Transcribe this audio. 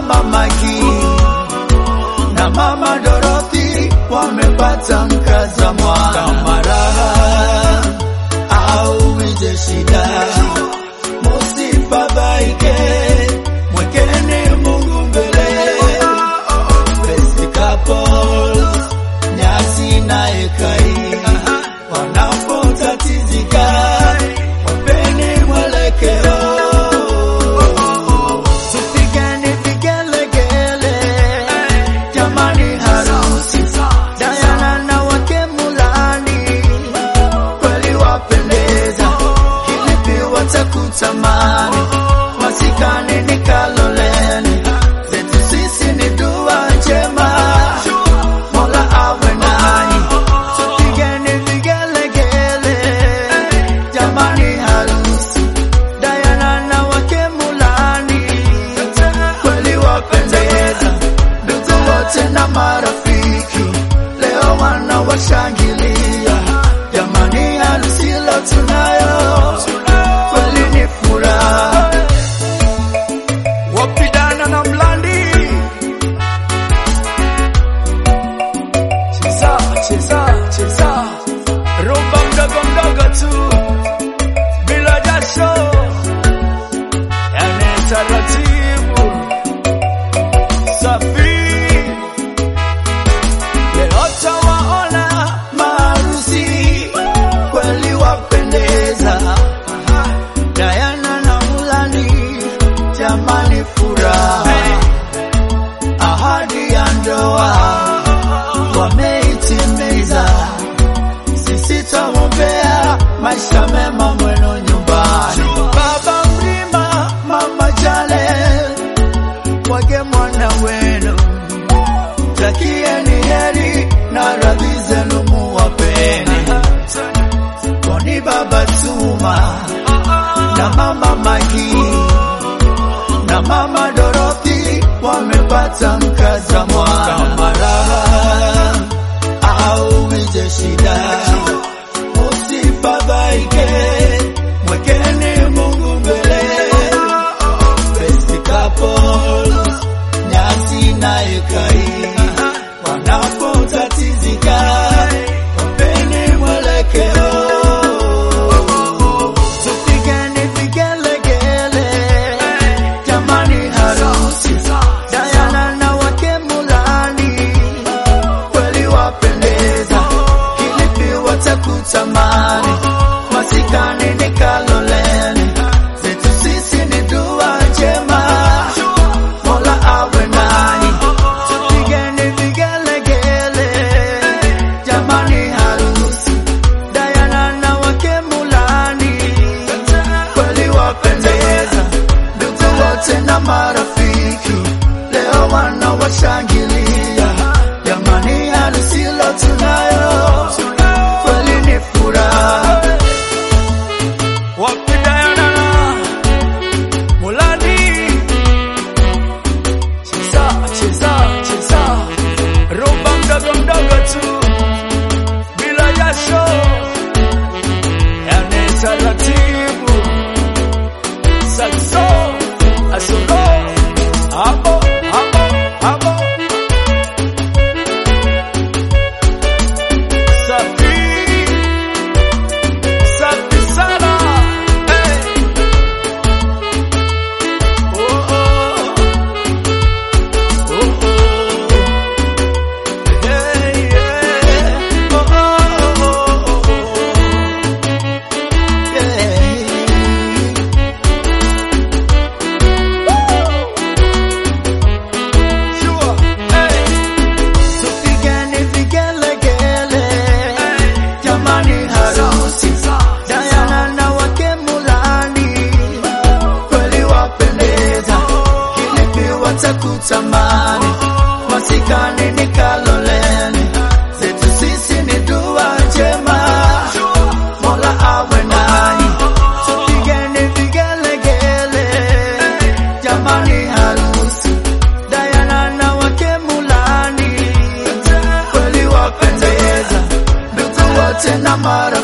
mama Magi na mama Dorothy wamepata mkaza mwana. Kama raha au ije shida, musifadhaike, mwekeni Mungu mbele. Best couples, nyasi na ekai wanapotatizika, wapeni mwelekeo. Tupigeni vigelegele, jamani, harusi Diana na wake Mulani kweli wapendeza, kilipi watakutamani, masikani ni Kaloleni, zetu sisi ni dua njema, Mola awe nanyi, tupigeni vigelegele, jamani, harusi Diana na wake Mulani kweli wapendeza, ndugu wote na marafiki leo wana washangilia, jamani, harusi leo tunayo, kweli ni furaha. Wapidana na Mlandi, cheza cheza cheza, rumba mdogo mdogo tu bila jasho, yani taratibu safi. Leo tawaona maharusi kweli wapendeza, Diana na Mulani, jamani, furaha, ahadi ya ndoa wameitimiza. Sisi twaombea maisha mema mwenu nyumbani. Baba Mrima, Mama Jale, wage mwana wenu takieni heri na radhi zenu muwapeni. Kwani Baba Tuma na Mama Magi na Mama Dorothy wamepata mkaza mwana. Kama raha au ije shida, usifadhaike, mwekeni Mungu mbele. Best couples, nyasi na ekai wanapotatizika, wapeni mwelekeo. Tupigeni vigelegele, jamani, harusi Diana na wake Mulani kweli wapendeza, kilipi watakutamani, masikani ni Kaloleni, zetu sisi ni dua njema, Mola awe nanyi, tupigeni vigelegele, jamani, harusi Diana na wake Mulani kweli wapendeza, ndugu wote na marafiki leo wana washangilia, jamani, harusi leo tunayo, kweli ni furaha. Wapi Diana na Mulani, cheza cheza cheza, rumba mdogo mdogo tu bila jasho, yani taratibu saxo asolo hapo hapo hapo safi safi sana hey. oh, oh. Oh, oh. Hey, yeah. Oh, oh, oh, oh, oh. Hey. Sure. Hey. Tupigeni vigelegele, jamani, harusi Diana na wake Mulani kweli wapendeza, kilipi watakutamani, masikani ni Kaloleni, zetu sisi ni dua njema, Mola awe nanyi, tupigeni vigelegele, jamani, harusi Diana na wake Mulani kweli wapendeza, ndugu wote na mara